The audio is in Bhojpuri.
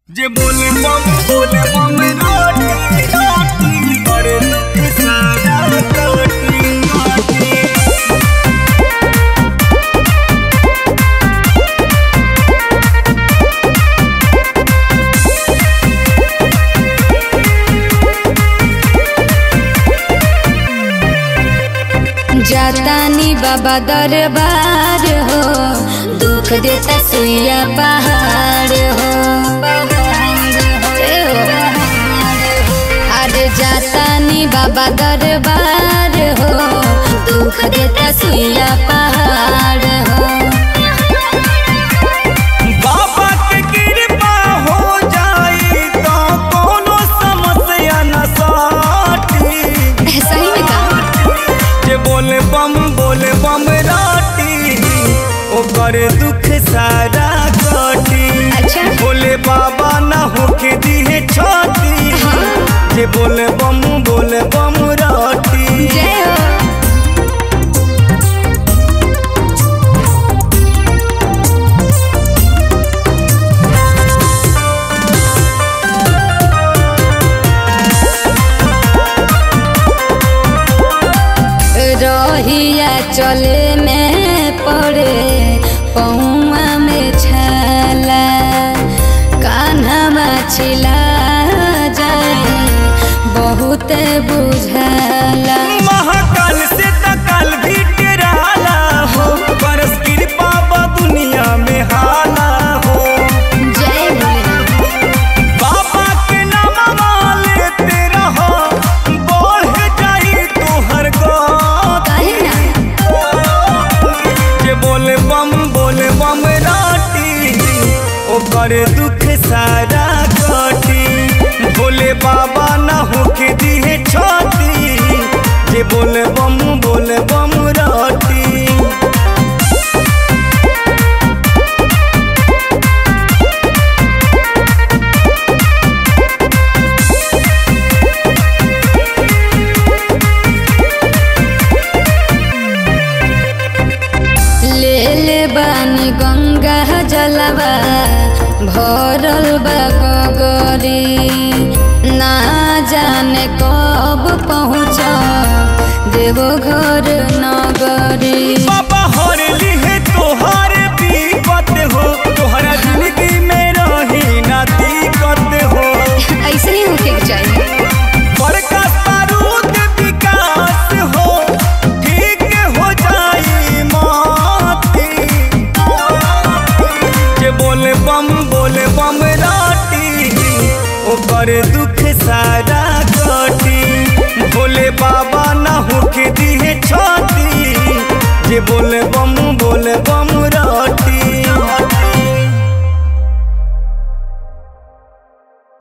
जे बोले बम बोले बम रोटी रोटी और दुख सारा रोटी रोटी जातानी बाबा दरबार हो दुख देता सुइया पहाड़ हो ए हो। अरे जातानी बाबा दरबार हो दुख देता सुइया पहाड़ हो बाबा के कृपा हो जाई तो कोनो समस्या न साटी सही में का जे बोले बम बोले बम रोटी ओकर दुख सारा कटी अच्छा। बोले बाबा ना होके दिए छोटी जे बोले बम बोले बम रोटी जय हो रहिया चले में पड़े पौआ में छाला कान्हा छिला जाए बहुत बुझाला महाकाल से तकाल भी टेराला हो बरस कृपा बा दुनिया में हाला हो जय भोले बाबा के नाम लेते रहो बढ़ जाई तोहर गौत काहे ना जे बोले बम बोले बम राटी ओकर दुख सारा कटी भोले बाबा ना होके दिए छोटी जे बोले बम बोले बम राटी ले ले बानी गंगा जलवा भरल बा गगरी ना जाने कब पहुँच देवो घर नगरी बाबा हर लिहे तोहार विपत हो तोहरा जिंदगी में रही ना दिक्कत हो ऐसे ही होके के चाहिए बड़का बारूद विकास हो ठीक हो जाई माती जे बोले बम बोले बम राटी ओकर दुख सारा कटी भोले बाबा ना होके दी